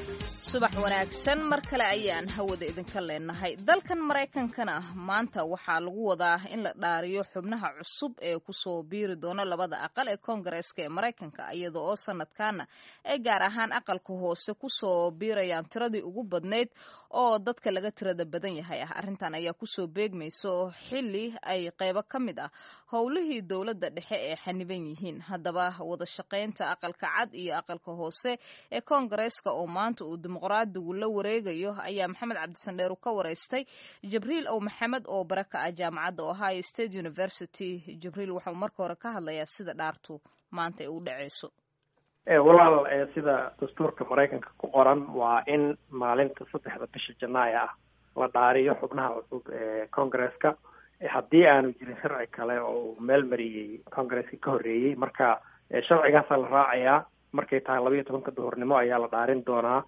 subax wanaagsan mar kale ayaan hawada idinka leenahay dalkan maraykankana maanta waxaa lagu wadaa in la dhaariyo xubnaha cusub ee kusoo biiri doona labada aqal ee koongareeska ee maraykanka iyada oo sanadkaana ay gaar ahaan aqalka hoose kusoo biirayaan tiradii ugu badnayd oo dadka laga tirada badan yahay ah arrintan ayaa kusoo beegmayso xili ay qeybo ka mid ah howlihii dowladda dhexe ee xaniban yihiin haddaba wada shaqaynta aqalka cad iyo aqalka hoose ee koongareeska oo maanta uu dimuqraadigu la wareegayo ayaa maxamed cabdisandheer ka wareystay jibriil ow maxamed oo bare ka ah jaamacadda ohio state university jibriil waxau marka hore ka hadlayaa sida dhaartu maanta ay u dhaceyso walaal sida dastuurka maraykanka ku qoran waa in maalinta saddexda bisha janaaya ah la dhaariyo xubnaha cusub ee congaresska haddii aanu jirin sharci kale oo meel mariyey congaresska ka horreeyey marka sharcigaasa la raacayaa markay tahay labayo tobanka duhurnimo ayaa la dhaarin doonaa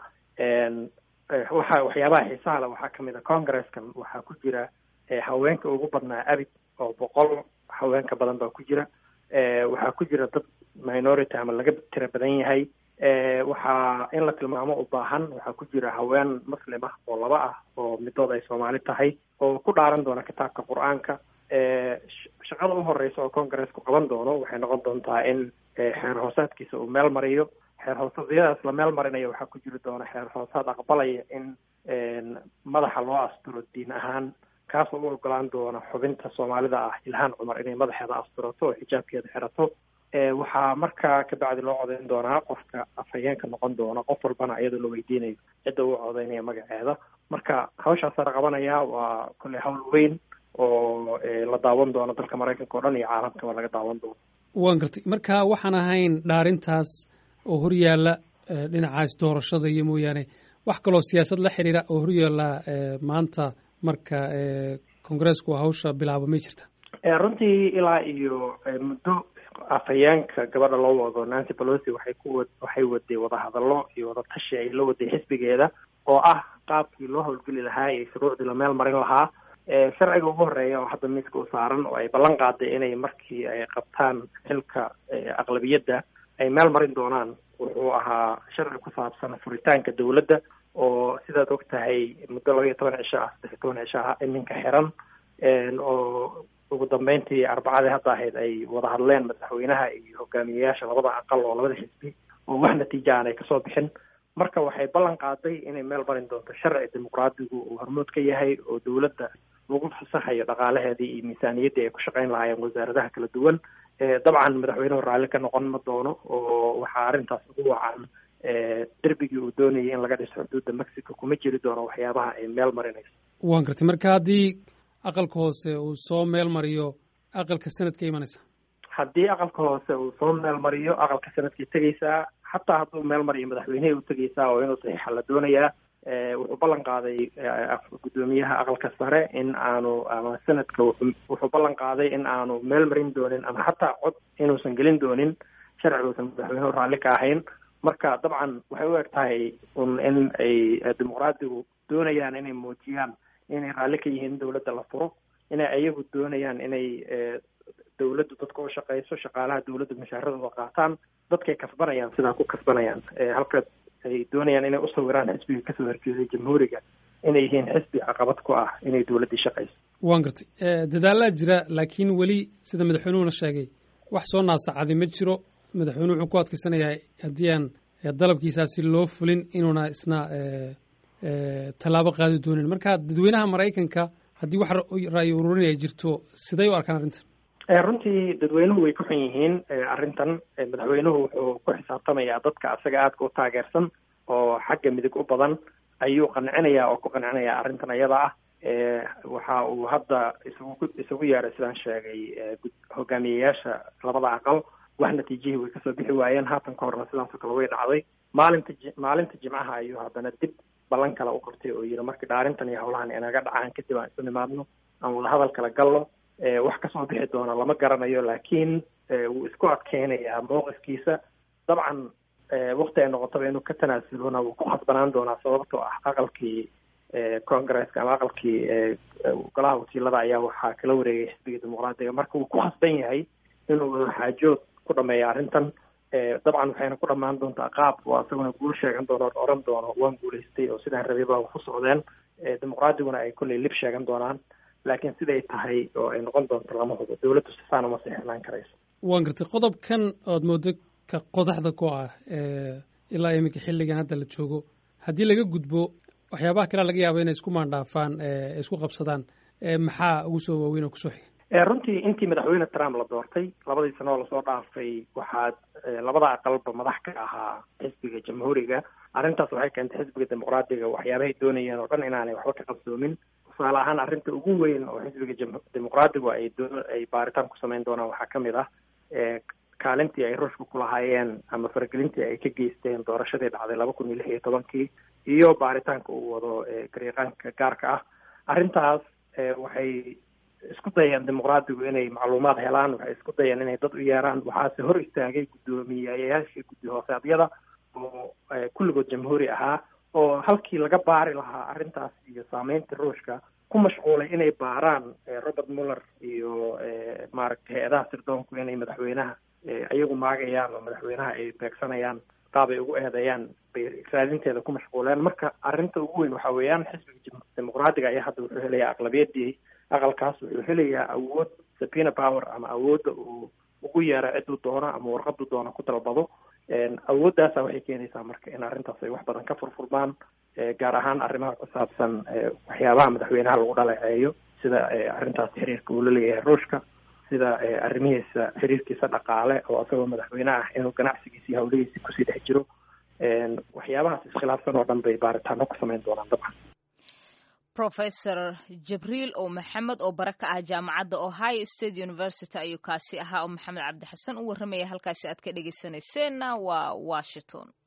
waxa waxyaabaha xiisaha le waxaa kamid a congareskan waxaa ku jira haweenka ugu badnaa abid oo boqol haweenka badan baa ku jira waxaa ku jira dad minority ama laga tira badan yahay waxaa in la tilmaamo u baahan waxaa ku jira haween muslim ah oo laba ah oo midood ay soomaali tahay oo ku dhaaran doona kitaabka qur-aanka shaqada u horeysa oo congaresku qaban doono waxay noqon doontaa in xeer hoosaadkiisa uu meel mariyo xeer hoosadyadaas la meel marinayo waxaa ku jiri doona xeer hoosaad aqbalaya in madaxa loo asturo diin ahaan kaasoo u ogolaan doona xubinta soomaalida ah ilhaan cumar inay madaxeeda asturato oo xijaabkeeda xirato waxaa markaa kabacdi loo codeyn doonaa qofka afhayeenka noqon doona qof walbana iyadoo la weydiinayo cidda uu codeynaya magaceeda marka hawshaasa la qabanaya waa kolley hawl weyn oo la daawan doono dalka maraykanka o dhan iyo caalamkaba laga daawan doono waan gartay marka waxaan ahayn dhaarintaas oo horyaalla dhinacaas doorashada iyo mooyaane wax kaloo siyaasad la xiriira oo horyaalla maanta marka kongareesku hawsha bilaabo may jirta runtii ilaa iyo muddo afhayeenka gabadha loo wado nancy pelosi waxay ku waxay waday wadahadallo iyo wadatashi ay la waday xisbigeeda oo ah qaabkii loo howlgeli lahaa iyo shuruucdii la meel marin lahaa sharciga ugu horeeya oo hadda miiska u saaran oo ay ballan qaaday inay markii ay qabtaan xilka aqlabiyadda ay meel marin doonaan wuxuu ahaa sharci ku saabsan furitaanka dowladda oo sidaad og tahay muddo laba iyo toban cisho ah saddex iyo toban cisho ah iminka xiran oo ugu dambeyntii arbacadii hadda ahayd ay wada hadleen madaxweynaha iyo hogaamiyeyaasha labada aqal oo labada xisbi oo wax natiija aan ay kasoo bixin marka waxay ballan qaaday inay meel marin doonto sharci dimuqraadigu uu hormood ka yahay oo dowladda lagu fasaxayo dhaqaalaheedii iyo miisaaniyaddii ay ku shaqayn lahaayeen wasaaradaha kala duwan dabcan madaxweynuhu raalli ka noqon ma doono oo waxaa arrintaas ugu wacan derbigii uu doonayay in laga dhiso xuduudda mexico kuma jiri doono waxyaabaha ay meel marinayso waan gartay marka haddii aqalka hoose uu soo meel mariyo aqalka sanadka imanaysa haddii aqalka hoose uu soo meel mariyo aqalka sanadkay tegeysaa xataa hadduu meel mariyo madaxweynehii u tegeysaa oo inuu saxiixa la doonayaa wuxuu ballan qaaday guddoomiyaha aqalka sare in aanu ama sanadka wuxuu ballan qaaday in aanu meel marin doonin ama xataa cod inuusan gelin doonin sharci uusan madaxweynuhu raalli ka ahayn marka dabcan waxay u eg tahay un in ay dimuqraadigu doonayaan inay muujiyaan inay raalli ka yihiin dowladda la furo inay ayagu doonayaan inay dowladdu dadka u shaqeyso shaqaalaha dowladda mushaaradooda qaataan dadkay kasbanayaan sidaa ku kasbanayaan halka ay doonayaan inay usawiraan xisbiga kasoo horjeeday jamhuuriga inay yihiin xisbi caqabad ku ah inay dowladdii shaqeyso waan gartay dadaalaa jira laakiin weli sida madaxweynuhuna sheegay wax soo naasacadi ma jiro madaxweynuhu wuxuu ku adkaysanayaa haddii aan dalabkiisaasi loo fulin inuuna isna tallaabo qaadi doonin marka dadweynaha maraykanka haddii wax ra'yi ururin ay jirto siday u arkaan arrintan runtii dadweynuhu way ku xun yihiin arrintan madaxweynuhu wuxuu ku xisaabtamayaa dadka asaga aadka u taageersan oo xagga midig u badan ayuu qancinayaa oo ku qancinayaa arrintan iyada ah waxa uu hadda isugu isugu yeeray sidaan sheegay hogaamiyeyaasha labada aqal wax natiijihii way kasoo bixi waayeen haatan ka horna sidaasoo kale way dhacday maalinta maalinta jimcaha ayuu haddana dib ballan kale u qabtay oo yidhi markii dhaarintan iyo howlahan inaga dhacaan kadib aan isu nimaadno aan wadahadal kala galno wax kasoo bixi doona lama garanayo laakiin wuu isku adkeynayaa mowqifkiisa dabcan wakti ay noqotaba inuu ka tanaasulona wuu ku khasbanaan doonaa sababtoo ah aqalkii congresska ama aqalkii golaha wakiilada ayaa waxaa kala wareegay xisbiga dimuqraadiga marka wuu ku khasban yahay inuu wada xaajood ku dhameeya arrintan dabcan waxayna ku dhammaan doontaa qaab oo isaguna guul sheegan doono o oran doono waan guulaystay oo sidaan rabay baa ku socdeen dimuqraadiguna ay kolley lib sheegan doonaan laakiin siday tahay oo ay noqon doonto lama hubo dawladdu sifaan uma sixnaan karayso waan gartay qodobkan ood moodo ka qodaxda ku ah ilaa iminka xilligan hadda la joogo haddii laga gudbo waxyaabaha kalea laga yaaba inay isku maandhaafaan isku qabsadaan maxaa ugu soo waaweyn oo kusoo xiga runtii intii madaxweyne trump la doortay labadii sano oo lasoo dhaafay waxaad labada aqalba madax ka ahaa xisbiga jamhuuriga arrintaas waxay keentay xisbiga dimuqraadiga waxyaabahay doonayeen oo dhan inaanay waxba ka qabsoomin tusaale ahaan arrinta ugu weyn oo xisbiga dimuqraadigu ay doo ay baaritaan ku samayn doonaan waxaa kamid ah kaalintii ay ruushka kulahaayeen ama faragelintii ay ka geysteen doorashadii dhacday laba kun iyo lix iyo tobankii iyo baaritaanka uu wado garyaqaanka gaarka ah arrintaas waxay isku dayeen dimuqraadigu inay macluumaad helaan waxay isku dayeen inay dad u yeeraan waxaase hor istaagay guddoomiyayaashii guddi hoosaadyada oo kulligood jamhuuri ahaa oo halkii laga baari lahaa arrintaas iyo saameynta ruushka ku mashquulay inay baaraan robert muller iyo maaragtay hay-adaha sirdoonku inay madaxweynaha iyagu maagayaan oo madaxweynaha ay beegsanayaan qaab ay ugu eedeeyaan bay raadinteeda ku mashquuleen marka arrinta ugu weyn waxa weeyaan xisbiga dimuqraadiga ayaa hadda wuxuu helayaa aqlabiyadii aqalkaas wuxuu helayaa awood sabina power ama awoodda uu ugu yeero ciduu doono ama warqadu doono ku dalbado awooddaasa waxay keenaysaa marka in arrintaas ay wax badan ka furfurmaan gaar ahaan arrimaha ku saabsan waxyaabaha madaxweynaha lagu dhaleeceeyo sida arrintaas xiriirka uu la leeyahay ruushka sida arrimihiisa xiriirkiisa dhaqaale oo isagoo madaxweyne ah inuu ganacsigiisa iyo hawlihiisi kusii dhex jiro waxyaabahaas iskhilaafsan oo dhan bay baaritaano ku samayn doonaan dabcan professor jibriil oo maxamed oo bare ka ah jaamacadda ohio state university ayuu kaasi ahaa oo maxamed cabdi xasan u warramaya halkaasi aad ka dhegeysaneyseenna waa washington